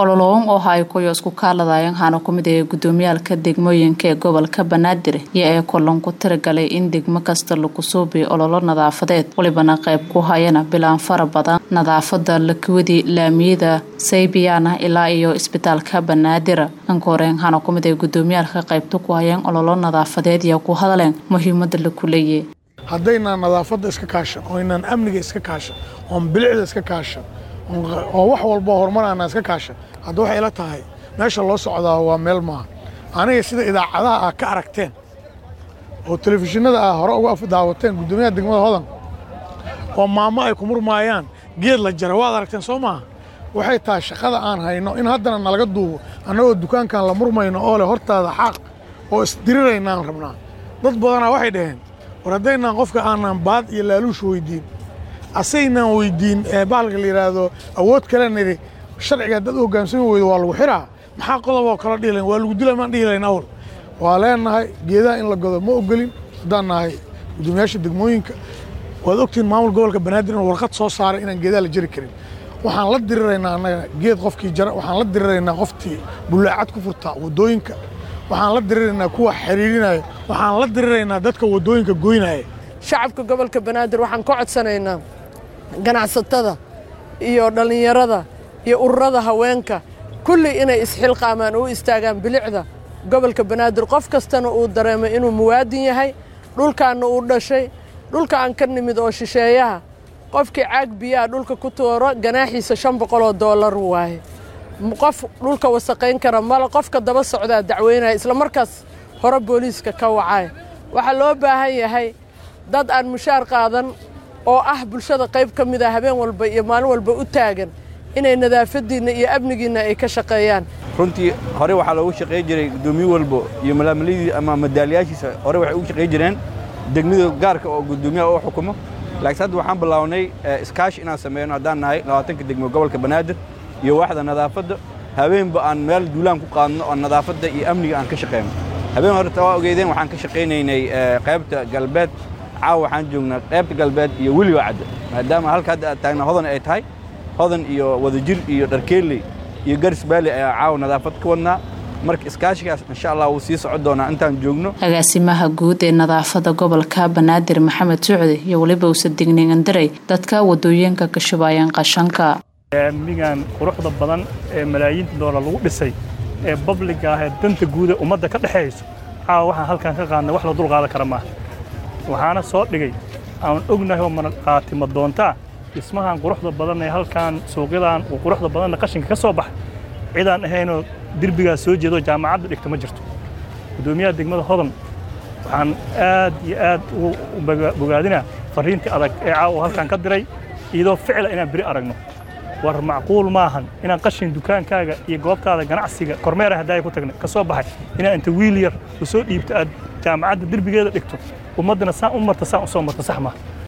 ololoon oo haykoyo isku kaaladayan hana kumid ee gudoomiyaalka degmooyinka ee gobolka banaadir iyo ee kulan ku tiragalay in degmo kasta lagu suubiyo ololo nadaafadeed walibana qayb ku hayana bilaan fara badan nadaafada lakiwadii laamiyada saybiyaana ilaa iyo isbitaalka banaadir ankooreen hana kumid ee gudoomiyaalka qaybta ku hayeen ololo nadaafadeed iyo ku hadaleen muhiimada laku leeyahy haddaynaan nadaafadda iska kaashan oo inaan amniga iska kaashan oon bilicda iska kaashan oo wax walba horumar aanaan iska kaashan hadda waxay ila tahay meesha loo socdaa waa meel maaha aniga sida idaacadaha ah ka aragteen oo telefishinada ah hore uga daawateen guddoomiyaha degmada hodan oo maamo ay ku murmaayaan geed la jara waad aragteen soo maaha waxay tahay shaqada aan hayno in haddana nalaga duubo annagoo dukaankan la murmayno oo leh hortaada xaaq oo isdiriraynaan rabnaa dad badanaa waxay dhaheen war haddaynaan qofka aanan baad iyo laaluush weyddiin asaynaan weyddiin bahalka la yidhaahdo awood kale nidhi sharciga haddaad u hoggaansami weydo waa lagu xiraa maxaa qodoboo kala dhihi layn waa lagu dila maan dhihi layn awal waa leenahay geedaha in la godo ma ogolin haddaan nahay guddoomiyaasha degmooyinka waad ogtihiin maamul gobolka banaadir in warqad soo saaray inaan geedaha la jari karin waxaan la diriraynaa annaga geed qofkii jara waxaan la diriraynaa qoftii bullaacad ku furtaa waddooyinka waxaan la diriraynaa kuwa xiriirinaya waxaan la diriraynaa dadka waddooyinka goynaya shacabka gobolka banaadir waxaan ka codsanaynaa ganacsatada iyo dhallinyarada iyo ururada haweenka kulli inay isxilqaamaan oo u istaagaan bilicda gobolka banaadir qof kastana uu dareemo inuu muwaadin yahay dhulkaanna uu dhashay dhulka aan ka nimid oo shisheeyaha qofkii caag biyaha dhulka ku tuuro ganaaxiisa shan boqoloo doolar waaye qof dhulka wasaqayn kara male qofka daba socdaa dacweynaya isla markaas hore booliiska ka wacay waxaa loo baahan yahay dad aan mushaar qaadan oo ah bulshada qayb ka mid a habeen walba iyo maalin walba u taagan inay nadaafadiinna iyo amnigiinna ay ka shaqeeyaan runtii hore waxaa loogu shaqayn jiray guddoomiye walbo iyo malaamalidii ama madaaliyaashiisa hore waxay ugu shaqayn jireen degmada gaarka oo guddoomiyaha u xukumo laakiin hadda waxaan bilownay iskaashi inaan sameyno haddaan nahay labaatanka degmo gobolka banaadir iyo waaxda nadaafadda habeenba aan meel duulaan ku qaadno oo nadaafadda iyo amniga aan ka shaqeyno habeen hore taa waa ogeydeen waxaan ka shaqaynaynay qaybta galbeed caawa waxaan joognaa qaybta galbeed iyo weliba cadda maadaama halka hadda aad taagna hodan ay tahay hodan iyo wadajir iyo dharkeelley iyo garis baali ayaa caawa nadaafad ka wadnaa marka iskaashigaas insha allah wuu sii socon doonaa intaan joogno agaasimaha guud ee nadaafada gobolka banaadir maxamed sucdi iyo weliba usa digningandaray dadka wadooyinka ka shubaayeen qashanka amnigan quruxda badan ee malaayiinta doolar lagu dhisay ee babliga ah ee danta guuda ummadda ka dhexayso caawa waxaan halkan ka qaadnay wax la dul qaadan kara maaha waxaana soo dhigay aan ognahay oo manaqaatima doontaa dhismahan quruxda badan ee halkan suuqyadan uu quruxda badanna qashinka ka soo baxay cidaan ahaynoo derbigaas soo jeedo jaamacadda dhigta ma jirto guddoomiyaha degmada hodan waxaan aad iyo aad u bogaadinaa farriintii adag ee caawa halkan ka diray iyadoo ficila inaan beri aragno war macquul maahan inaan qashin dukaankaaga iyo goobtaada ganacsiga kormeera haddaaya ku tagnay ka soo baxay inaa inta wiil yar u soo dhiibto aad jaamacadda derbigeeda dhigto ummaddana saan u marta saan u soo marta sax maaha